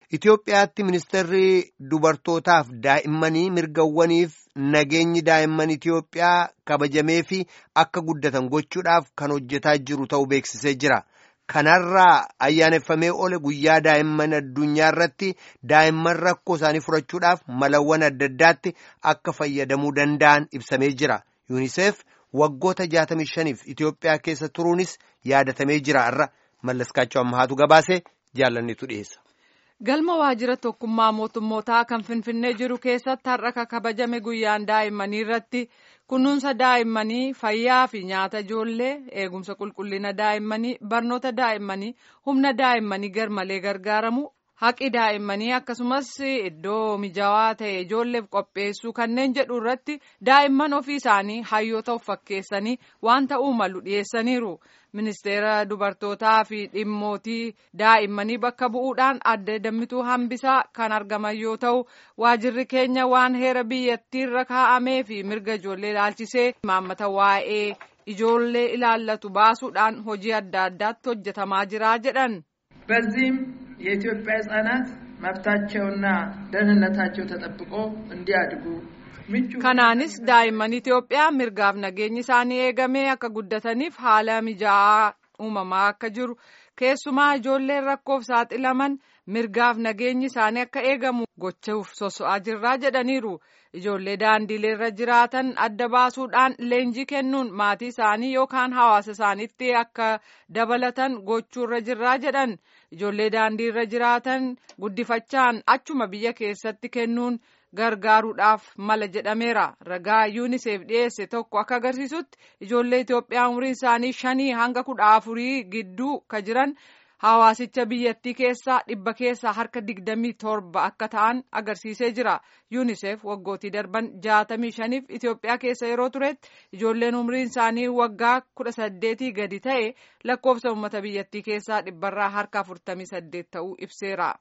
Itoophiyaatti ministeerri dubartootaaf daa'immanii mirgawwaniif nageenyi daa'imman Itoophiyaa kabajamee fi akka guddatan gochuudhaaf kan hojjetaa jiru ta'uu beeksisee jira. Kanarraa ayyaaneffamee oole guyyaa daa'imman addunyaa irratti daa'imman rakkoo isaanii furachuudhaaf malawwan adda addaatti akka fayyadamuu danda'an ibsamee jira. UNICEF waggoota 65f Itoophiyaa keessa turuunis yaadatamee jira irra mallaskaachuu ammahaatu gabaasee jaalannitu dhiyeessa. Galma waajjira tokkummaa mootummootaa kan Finfinnee jiru keessatti har'a kabajame guyyaan daa'immanii irratti kunuunsa daa'immanii fayyaa fi nyaata ijoollee eegumsa qulqullina daa'immanii barnoota daa'immanii humna daa'immanii garmalee gargaaramu haqi daa'immanii akkasumas iddoo mijaawaa ta'e ijoolleef qopheessuu kanneen jedhu irratti daa'imman ofii isaanii hayyoota of fakkeessanii waan ta'uu malu dhiyeessaniiru. ministeera dubartootaa fi dhimmootii daa'immanii bakka bu'uudhaan adde dammituu hambisaa kan argaman yoo ta'u waajirri keenya waan heera biyyattiirra kaa'amee fi mirga ijoollee ilaalchisee imaammata waa'ee ijoollee ilaallatu baasuudhaan hojii adda addaatti hojjetamaa jira jedhan. በዚህም የኢትዮጵያ ህጻናት መብታቸውና ደህንነታቸው ተጠብቆ እንዲያድጉ kanaanis daa'imman Itoophiyaa mirgaaf nageenyi isaanii eegamee akka guddataniif haala mijaa'aa uumamaa akka jiru keessumaa ijoolleen rakkoof saaxilaman mirgaaf nageenyi isaanii akka eegamu gochuuf soso'aa jirraa jedhaniiru ijoollee daandiileerra jiraatan adda baasuudhaan leenjii kennuun maatii isaanii yookaan hawaasa isaaniitti akka dabalatan gochuurra jirraa jedhan ijoollee daandiirra jiraatan guddifachaan achuma biyya keessatti kennuun. gargaaruudhaaf mala jedhameera ragaa yuuniseef dhiyeesse tokko akka agarsiisutti ijoollee Itoophiyaa umriin isaanii shanii hanga kudha afurii gidduu ka jiran hawaasicha biyyattii keessaa dhibba keessaa harka digdamii torba akka ta'an agarsiisee jira yuuniseef waggootii darban jaatamii shaniif Itoophiyaa keessa yeroo turetti ijoolleen umriin isaanii waggaa kudha saddeetii gadi ta'e lakkoofsa uummata biyyattii keessaa dhibbarraa harka afurtamii saddeet ta'uu ibseera.